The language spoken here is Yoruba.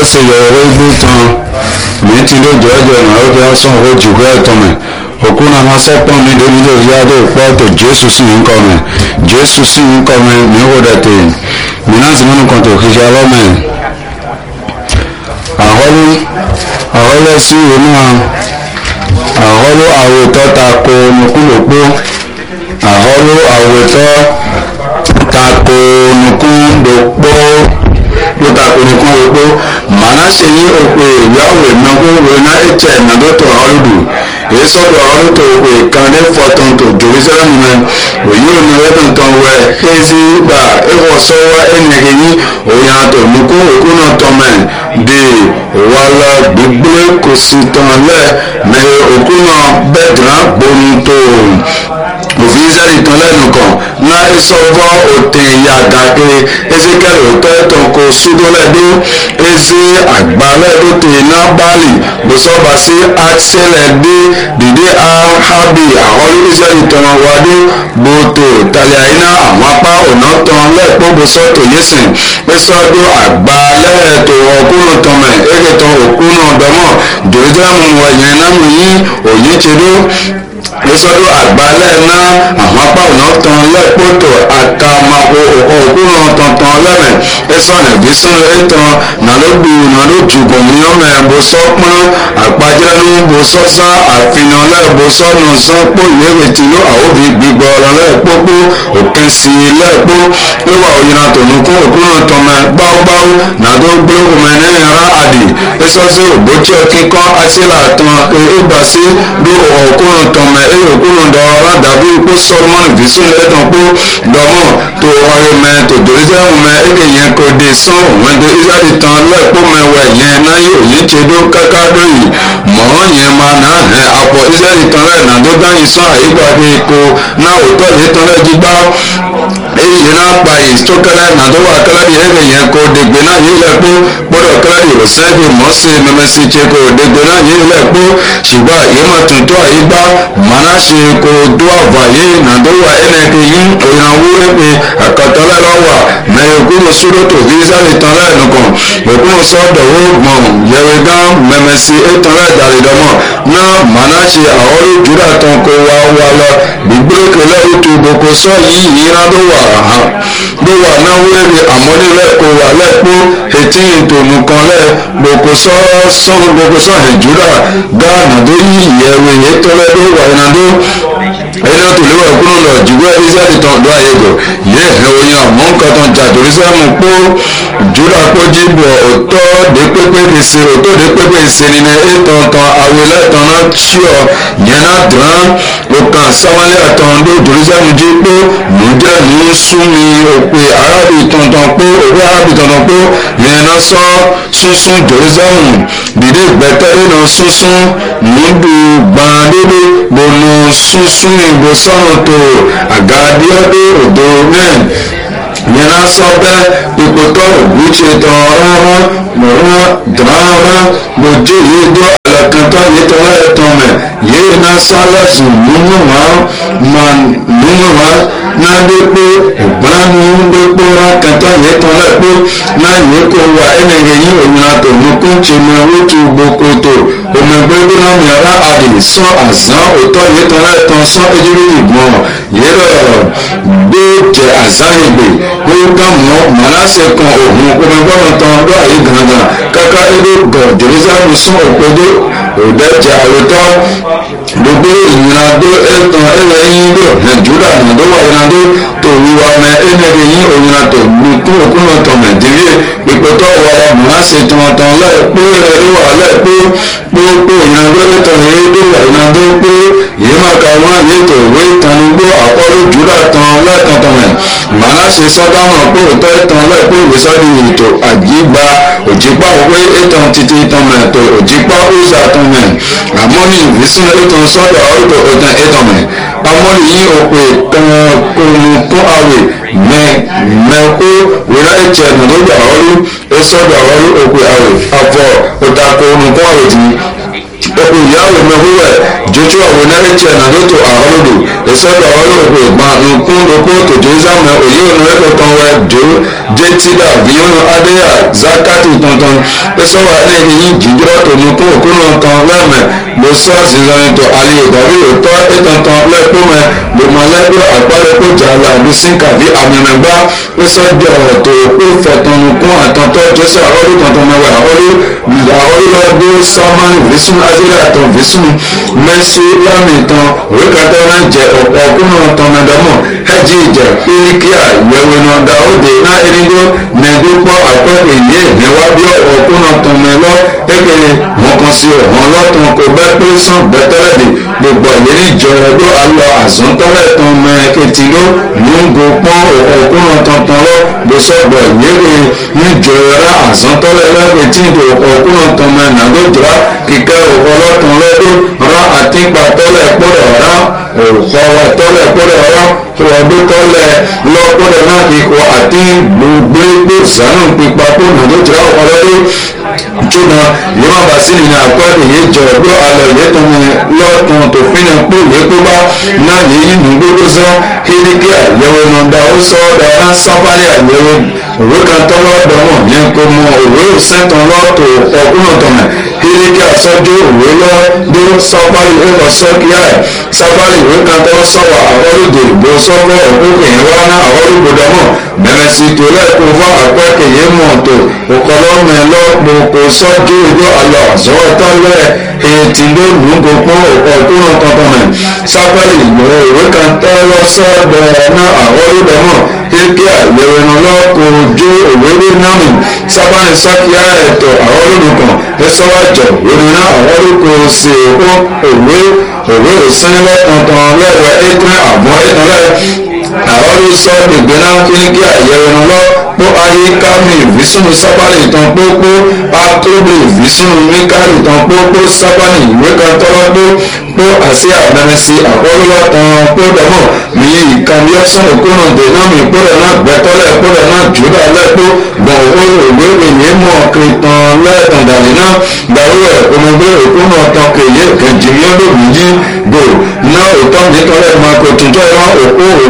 se yọ̀wọ́ igbó tán mi ti ló jọ ọjọ́ ìrìn àwọn ọjọ́ sàn ó jù kọ́ ẹ̀tọ́ mi òkú náà máa sẹ́pọ̀n mi lórí lórí yáde òpó ọ̀tọ̀ jésù sì ń kọ́ mi jésù sì ń kọ́ mi mi ò dẹ̀ tè mí náà sì múnú kan tó kí ṣe ọlọ́mọ ẹ̀ àhọ́lú àhọ́lẹ́ sí ìwé náà àhọ́lú àwòtọ́ ta ko nukúlòpó àhọ́lú àwòtọ́ ta ko nukúlòpó ló ta ko nukúlòpó màná ṣe yí òpè ìyáwó ìnáwó ìwé náà ẹ̀jẹ̀ ìnàdọ́tọ̀ ọ̀rọ̀dù èyí sọ́dọ̀ ọ̀rọ̀tọ̀ òpè kan ní fọ́tọ̀n tó jerusalem mẹ́ òyìn òní ẹ̀dùn tán wẹ̀ ẹ̀sì gbà ẹ̀wọ̀ sọ́wọ́ ẹ̀nìyàn yín òyìn àtọ̀ nukú òkú náà tọ́ mẹ́ de wàlá gbígbé kò sí tán lẹ́ mẹ́ òkú náà bẹ́ẹ̀ dùn gbóni tó òfin israẹli tán lẹ́nu kan na esọvọ òtẹ yàgàke ezekiel òtọ ẹtàn kò sódólẹdó eze àgbálẹdó tẹ nábàlì bùsọba sí àṣẹlẹdé dìde ahabi àwọn israẹli tán wádó gbòtò tàlẹ́àyínà àwọn apá ọ̀nà tán lẹ́ẹ̀pọ̀ bùsọ̀tò yẹsìn ẹsọdọ àgbálẹ̀tò ọkùnrin tán mẹ́ ẹ̀kẹ́tàn òkúnà dọ́mọ̀ jerusalem wọ̀nyẹn náà yín òyìn tẹ̀dó lọ́sọ́dọ̀ àgbálẹ̀ náà àwọn apá ọ̀nà tán lẹ́pọ̀tọ̀ àtàmàkò òkúràn tọ̀tàn lẹ́mẹ̀ ẹ̀sán ẹ̀gbẹ́sán ẹ̀tàn nàlógbò nàlójúgbọ̀n ní ọmọ ẹ̀bọ sọ́pọ́n àpájẹ́nu bó sọ́sá àfihàn lẹ́ẹ̀bọ sọ́nù sọ́pọ̀ ìwéwé tìlú àwòbí gbígbọ́ ọ̀rọ̀ lẹ́ẹ̀pọ̀pọ̀ òkè sí lẹ́ẹ̀pọ̀ wíwà òyìnbó tònúkún òkúràn tọmọ gbáwgbáw nàdó gbólóhùn ẹ̀nẹ́yìn ara àdì ẹ̀sọ́sẹ́ òbótsọ́ kíkọ́ àṣìlá tán ẹ̀ẹ́gbàsí ló òkúràn tọmọ eyo kunu dɔ la dabi ko sɔrɔmani visu le dɔn ko dɔmɔ to ɔye mɛ to jerusalem mɛ eke yɛn ko de sɔn wɛn de israeli tán lɛ kó mɛ wɛ yɛn na ye o yɛn tse do kaka do yi mɔ yɛn ma na hɛ akɔ israeli tán lɛ na do danyi sɔn ayi gba de ko na o tɔ yɛ tán lɛ dzigba eye yɛn na kpa yi tó kɛlɛ na do wa kɛlɛ di eke yɛn ko degbe na yi lɛ kó kpɔdɔ kɛlɛ di o sɛ fi mɔ se mɛmɛsi tse ko degbe na yi lɛ kó sigba yɛn ma tuntun ayi gba mana se ko do ava ye na do wa ene ke yin oyanwo epe akatala la wa mɛ okuno sudo to visa le tán lɛ nukɔ okuno sɔ dɔwɔ gbɔn yɛwɛ gã mɛmɛsi etán lɛ dali dɔmɔ na mana se awɔri juda tán ko wa wa lɔ gbígbé kele otu boko sɔ yi yina do wa ha do wa na wéri amɔni lɛ ko wa lɛ kpó eti tonu kan lɛ boko sɔ sɔn boko sɔ he juda gã na do yi yɛwɛ yetɔ lɛ do wa yina do ẹni tó léwà kúrò lọ jùlọ israẹli tán lọ ayégo yẹ ẹ oyin àmọ́ nǹkan tán jà jerusalem kó júdà kó jíbọ̀ òtọ́ de pépé de se òtọ́ de pépé se ni ní ètò tán awilẹ̀ tán náà tíọ̀ yẹn náà dùn òkàn sáwálẹ̀ tán ló jerusalem jí pé nùjẹ́ ní súnmi òpè arábì tuntun pé òpè arábì tuntun pé yẹn náà sọ sunsun jerusalem dìde gbẹtẹ́rì náà sunsun nùdù gbàndédé gbòòlù sunsun ìbò sọ́nù tó àgàdíọ́dé òdo náà yẹn sọ bẹ́ẹ̀ ìpòtọ́ ògùnṣe tán rárá mọ̀rán dàrá gbòjó yìí dó àlàkàntà yìí tán láyé tán mẹ́ yìí náà sálẹ̀sì nínú wá mà nínú wá náà dé pé ògbọ́n ní dé pé wá kàntà yìí tán láyé pé náà yìí kó wá ẹnìyẹn yìí òmìnira tó mú kó ń ṣe mọ owó tó gboko tó òmìnirí náà yàrá àdè sọ àzán òtọ́ yìí tán láyé tán sọ ejúrí ìgbọ̀n yìí lọ gbé jẹ àzán ìgbè kó ká mọ màlásẹ kan òhun òmìnirí tán lọ àyè gangan kàkà ebi gọ jerusalem sún òpèdè òdẹjẹ àwòtọ gbogbo ìyìnàdó ẹtàn ẹlẹyìn ló nàìjíríà nàdó wà ìyìnàdó tó wíwá mẹ ẹnẹrẹ yín òyìnàdó gbùkú òkúnà tọ nàìjíríà ìpẹtọ wà màlásẹ tọmọtàn lẹẹpẹ ẹwà lẹẹpẹ gbogbo ìyìnàdó ẹtàn ẹdó wà ìyìnàdó pé yìí máa ka wọn àyè tó ìwé ìtanugbó àkọlù júdà tán lẹ́ẹ̀kan tán mẹ́ màlásẹ sọdáwọn pé òótọ́ ìtàn lẹ́ẹ̀pẹ́ ìwésọ́dì ètò àjígbà òjìpá òwe ìtàn títí ìtàn mẹ́ tó òjìpá òòsà tán mẹ́ àmọ́ni ìfísùn ìtàn sọ́dọ̀ ọ̀dọ̀ ìtàn ìtàn mẹ́ àmọ́ni yìí òpè kòmùkún àwẹ̀ mẹ́ mẹ́kó wíwá ìtsẹ̀ nàdójà ọ̀rú ìsọ̀dọ̀ ọ̀rú òpè àwẹ̀ àfọ̀ òtàkùn kòmùkún àwẹ̀ tì ọkọ ìyáwó mẹwúwẹ jójú àwọn náírà nàdótò àhọlódò ìsọdọ ọlọpọ ìgbà nǹkan lóko tòjú ìsàmù òye ònà ẹkọ kan wẹ do jetida viyon adeya zakati tuntun pẹsọwọ ẹni yìí jíjọrọ tó mú kó òkúnnà tán lẹmẹ ló sọ sísan tó alẹ ìdàrí òótọ́ ètùtàn lẹkùnmẹ gbọmọlẹgbẹ àpárẹkọ jàlá lùsìnkà bí àmìmẹgbà pẹsọjọ tó kó fẹtọnù kún àtọ̀tọ̀ jọsẹ àwọlú tuntun mẹwàá àwọlú àwọlú lọdún sọmọnì visun azẹlẹ àtọ visun mẹsù lámìtàn òwékàtà náà jẹ ọ̀pọ̀ ọkùnrin ọ̀tọ̀ mẹdọmọ ẹjì ìjà kíríkíà yẹwò náà dáwọdè náà erigbó mẹdúpọ̀ àpẹẹrẹ yìí mẹwàá bí ọkùnrin ọ̀tọ̀ mẹlọ kékeré wọn kan sí ọ̀hún lọ́tún kò bẹ́ pé sàn bẹ́tẹ́rẹ́dì gbogbo ìlérí ìjọ ẹgbẹ́ alọ àzọ́ntọ́lẹ̀ tán mẹ kẹtì ló lóńgò pọ́n ọkùnrin ọ̀tọ̀ tán lọ gbèsògbò ìyẹ́rẹ́ níjọ ẹ̀rá àzọ́ntọ́lẹ̀ lẹ́gbẹ̀ẹ́ tí ìdò ọkùnrin ọ̀tọ̀ mẹ nàdójúra kíkẹ́ ọlọ́tún lọ́dún rán àtìgbà tọ́lẹ̀ pọ̀rọ̀ rán òkọ̀wé tọ́lẹ̀ pọ̀rọ̀ rán ọdún tọ́lẹ̀ lọ́pọ̀rọ̀ náà ikọ̀ àti gbogbo sànù pípa kó nàdójúra ọlọ́dún jona yìí bá sílì ní àkọọ́lẹ̀ yìí jọ ọdún alẹ́ yìí tó ní lọ́tún tó fi ní pé yìí kó bá náà yìí nù gbogbo sọ kéríkì àyẹ̀wò nàdà ó sọ ọ́dà ọ̀rá sábàlẹ̀ àyẹ̀wò òwe kan tọ́lọ́ dọ̀mọ̀ ní kó mọ òwe sẹ́tàn lọ́tò ọkùnrin tọ̀mẹ̀ kéríkì àsọjú òwe lọ dó sábàlẹ̀ ìwé lọ sọ́kíá ẹ̀ sábàlẹ̀ ìwé kan tọ́ sọ̀wọ́ àwọ́lùdè ìgbó sọ́kọ̀ òkúkè yẹn wá ná àwọ́lùgbò dọ̀mọ̀ bẹ̀rẹ̀ sí tó lẹ́kọ̀ọ́ fún àpẹ́kẹ̀ yẹn mọ̀ tó òkọlọ́mọ ẹ̀ lọ́pọ̀ kò sọ́jú ìjọ àlọ́ àzọ́wọ́ tọ́lẹ̀ ètí ló lùúgbò pọ́n ọ̀kúnrún kankan mẹ́ sábàlì ìgbòho ìwé kan tẹ́lọ sọ́dọ̀ náà àwọ́lùdọ̀ mọ̀ kéèké àyẹ̀wò iná lọ́kọ̀ ojú òwéré náà mi sábàlì sọ́kíá ẹ̀tọ́ àwọ́lùdọ̀ kan ẹ̀sọ́wájọ ìrìn náà àwọ́lùkọ̀ sí òkú òwe òwe òsínlẹ̀ kankan lẹ́wọ̀ ẹ̀tẹ́ àbọ̀ ẹ̀tọ́ lẹ́ àwọ́lù sọ ìgbéná kéèké àyẹ̀wò iná lọ́ kó ayé kámi ìfisùn sábàlì ìtàn pópó akóbi ìfisùn míkàlì ìtàn pópó sábàlì ìwé kan tọ́lọ́ tó kó àṣẹ àdánisí àkọ́lọ́ tán kó dọ́mọ̀ ní ìkànnì ọ̀sán òkúrò dènàmì ìpínlẹ̀ náà gbẹ́tọ́lẹ̀ ìpínlẹ̀ náà jùlọ lẹ́kọ́ gbọ̀n owó ìwé ìròyìn mọ̀ kìtàn lẹ́ẹ̀tàn dàní náà gbàrú ẹ̀ ọmọdé òkúrò tán kèye kẹjìmí olóògùn yí gbò náà òtọ́ nítorí ẹ̀ máa kó tuntun ẹ̀ máa òkú òwò